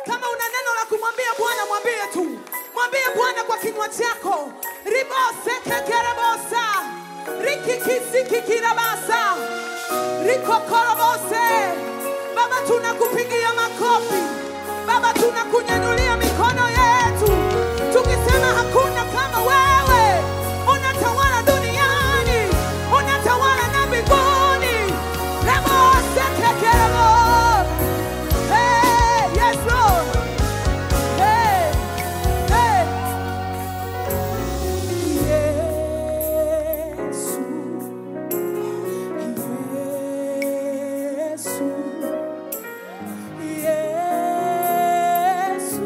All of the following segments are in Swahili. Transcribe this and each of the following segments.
Kama una neno la kumwambia Bwana, mwambie tu, mwambie Bwana kwa kinywa chako. ribose kekerebosa rikikisikikirabasa rikokorobose. Baba, tunakupigia makofi Baba, tunakunyanyulia mikono yetu tukisema hakuna kama wewe. Unatawala duniani, unatawala na mbinguni. Rebose kekerebo. Hey, yes, Lord. Hey, hey. Yesu, Yesu, Yesu,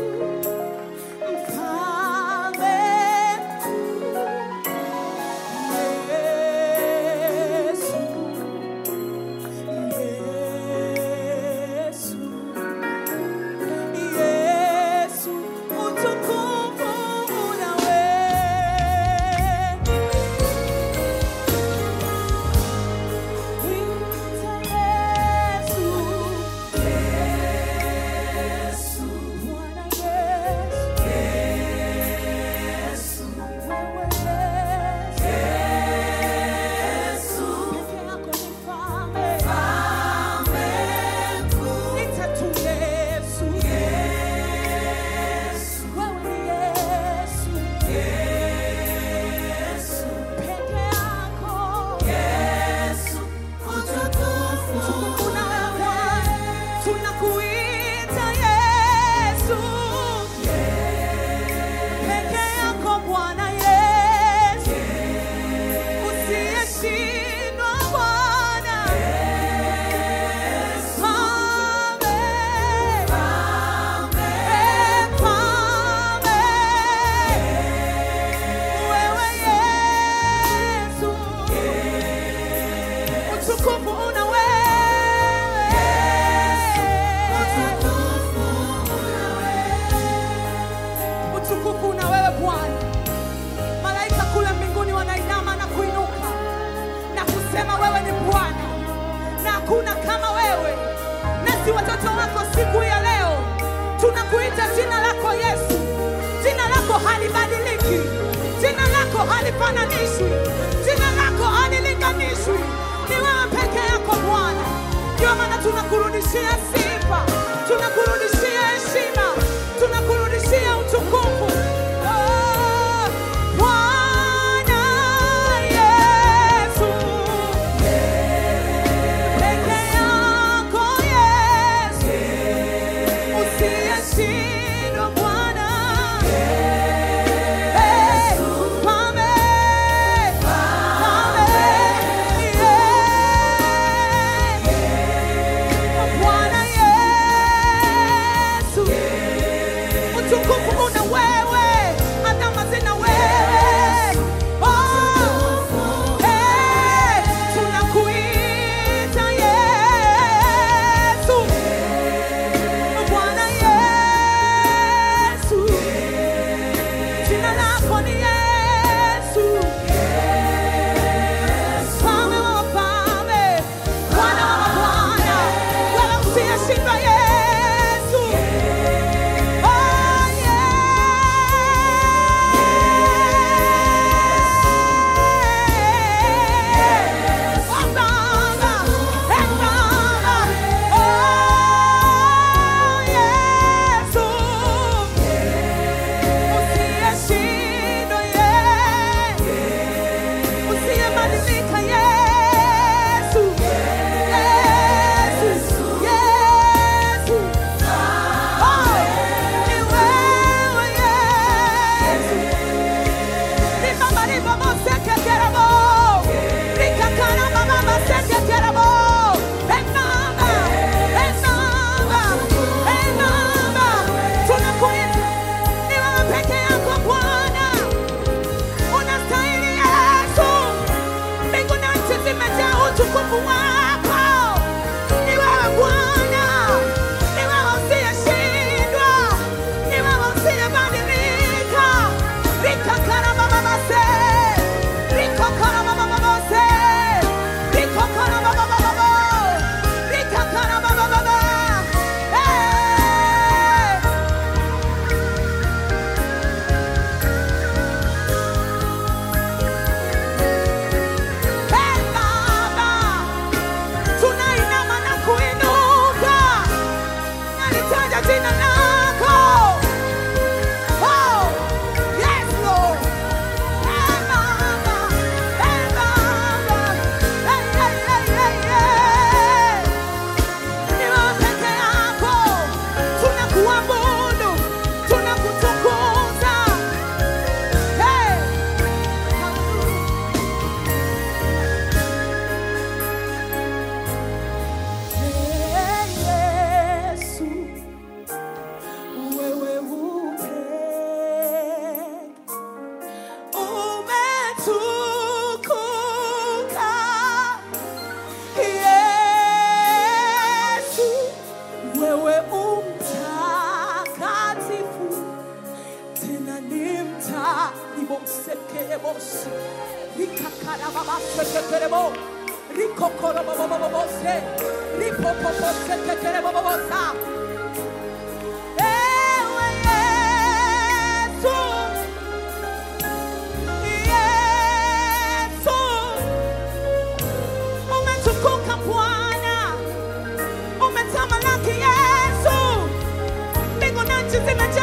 mfalme mkuu. Yesu, Yesu, Yesu, utukufu una wewe. Tunakuita Yesu, peke yako Bwana Yesu, usiyeshindwa Bwana. Mfalme, eh, mfalme, wewe Yesu, utukufu una wewe. Utukufu una wewe Bwana. Malaika kule mbinguni wanainama na kuinuka na kusema wewe ni Bwana na hakuna kama wewe. Nasi watoto wako siku ya leo tunakuita jina lako Yesu. Jina lako halibadiliki, jina lako halifananishwi, jina lako halilinganishwi. Ni wewe peke yako Bwana. Ndio maana tunakurudishia sifa, tunakurudishia heshima, tunakurudishia utukufu. Oh, Bwana Yesu, peke yako Yesu, usiyeshindwa Bwana. Eh, Mfalme, Mfalme, yeah. Bwana Yesu, utukufu una wewe, adama zina wewe. Oh, eh, tunakuita Yesu, Bwana Yesu, Rebos. Rikakarababasheketerebo. Rikokorobobobobose. Ripopoposeketerebobobosa. Ewe Yesu. Yesu. Umetukuka Bwana. Umetamalaki Yesu. Mbingu na nchi zimejaa